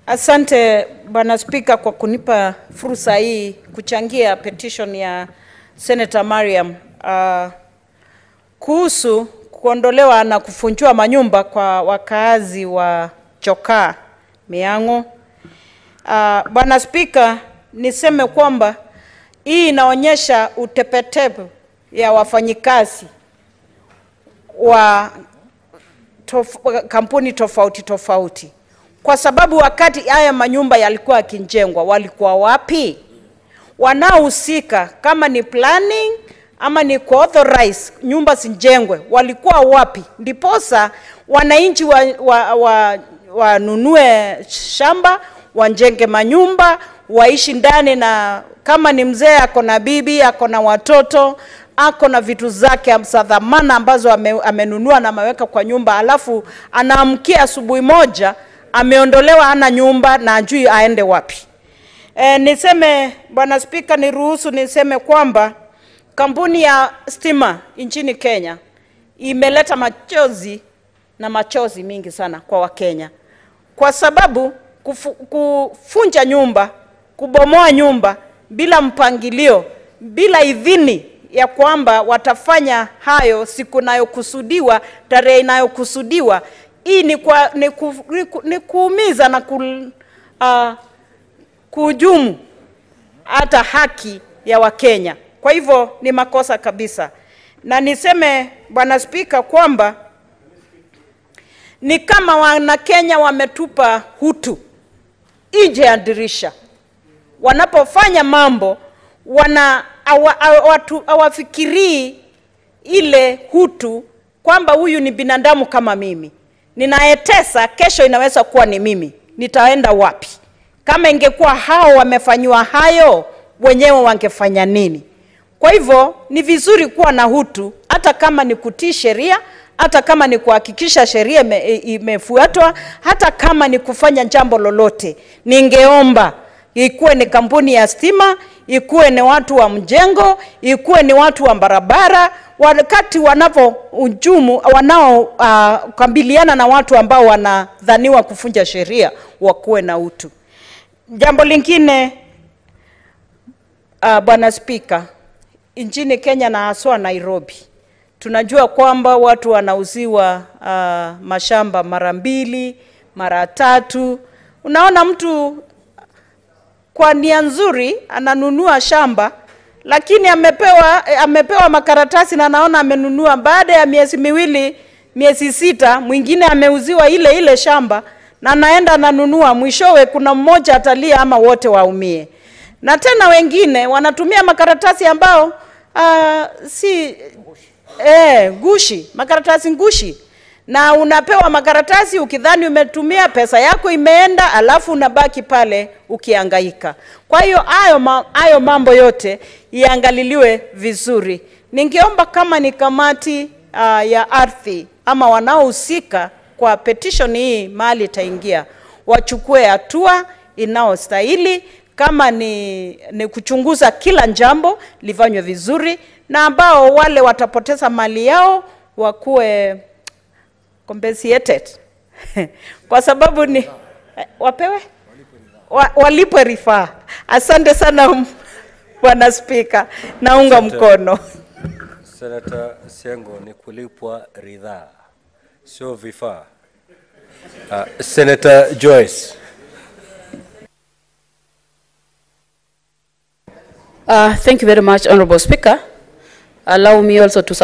Asante Bwana Spika kwa kunipa fursa hii kuchangia petition ya Senator Mariam uh, kuhusu kuondolewa na kufunjwa manyumba kwa wakaazi wa Chokaa Miang'o. Uh, Bwana Spika, niseme kwamba hii inaonyesha utepetepe ya wafanyikazi wa tof, kampuni tofauti tofauti, kwa sababu wakati haya manyumba yalikuwa yakijengwa walikuwa wapi? Wanaohusika kama ni planning ama ni kuauthorize nyumba zijengwe walikuwa wapi? Ndiposa wananchi wanunue wa, wa, wanunue shamba wajenge manyumba waishi ndani, na kama ni mzee ako na bibi ako na watoto ako na vitu zake za dhamana ambazo ame, amenunua na ameweka kwa nyumba, alafu anaamkia asubuhi moja ameondolewa, ana nyumba na ajui aende wapi. E, niseme Bwana Spika, niruhusu niseme kwamba kampuni ya stima nchini Kenya imeleta machozi na machozi mingi sana kwa Wakenya kwa sababu kufu, kufunja nyumba, kubomoa nyumba bila mpangilio, bila idhini ya kwamba watafanya hayo siku inayokusudiwa, tarehe inayokusudiwa. Hii ni, kwa, ni, ku, ni, ku, ni kuumiza na ku, uh, kuhujumu hata haki ya Wakenya. Kwa hivyo ni makosa kabisa, na niseme Bwana Spika kwamba ni kama Wanakenya wametupa hutu nje ya dirisha wanapofanya mambo wana hawafikirii ile hutu kwamba huyu ni binadamu kama mimi, ninayetesa kesho inaweza kuwa ni mimi, nitaenda wapi? Kama ingekuwa hao wamefanyiwa hayo, wenyewe wangefanya nini? Kwa hivyo ni vizuri kuwa na hutu, hata kama ni kutii sheria, hata kama ni kuhakikisha sheria imefuatwa, hata kama ni kufanya jambo lolote. Ningeomba ikuwe ni kampuni ya stima, ikuwe ni watu wa mjengo, ikuwe ni watu wa barabara, wakati wanapohujumu wanaokabiliana uh, na watu ambao wanadhaniwa kufunja sheria wakuwe na utu. Jambo lingine uh, Bwana Spika, nchini Kenya na haswa Nairobi tunajua kwamba watu wanauziwa uh, mashamba mara mbili mara tatu. Unaona mtu kwa nia nzuri ananunua shamba lakini amepewa, amepewa makaratasi na anaona amenunua, baada ya miezi miwili miezi sita, mwingine ameuziwa ile ile shamba na anaenda ananunua, mwishowe kuna mmoja atalia ama wote waumie. Na tena wengine wanatumia makaratasi ambao uh, si eh, gushi, makaratasi ngushi na unapewa makaratasi ukidhani umetumia pesa yako imeenda, alafu unabaki pale ukiangaika. Kwa hiyo hayo ma, hayo mambo yote iangaliliwe vizuri. Ningeomba kama ni kamati uh, ya ardhi ama wanaohusika kwa petition hii mahali itaingia, wachukue hatua inaostahili kama ni, ni kuchunguza kila jambo lifanywe vizuri, na ambao wale watapoteza mali yao wakuwe compensated kwa sababu ni wapewe wa, walipwe rifaa. Asante sana Bwana Spika, naunga mkono. Senator Siango, ni kulipwa ridhaa, sio vifaa. Uh, Senator Joyce. Uh, thank you very much, Honorable Speaker. Allow me also to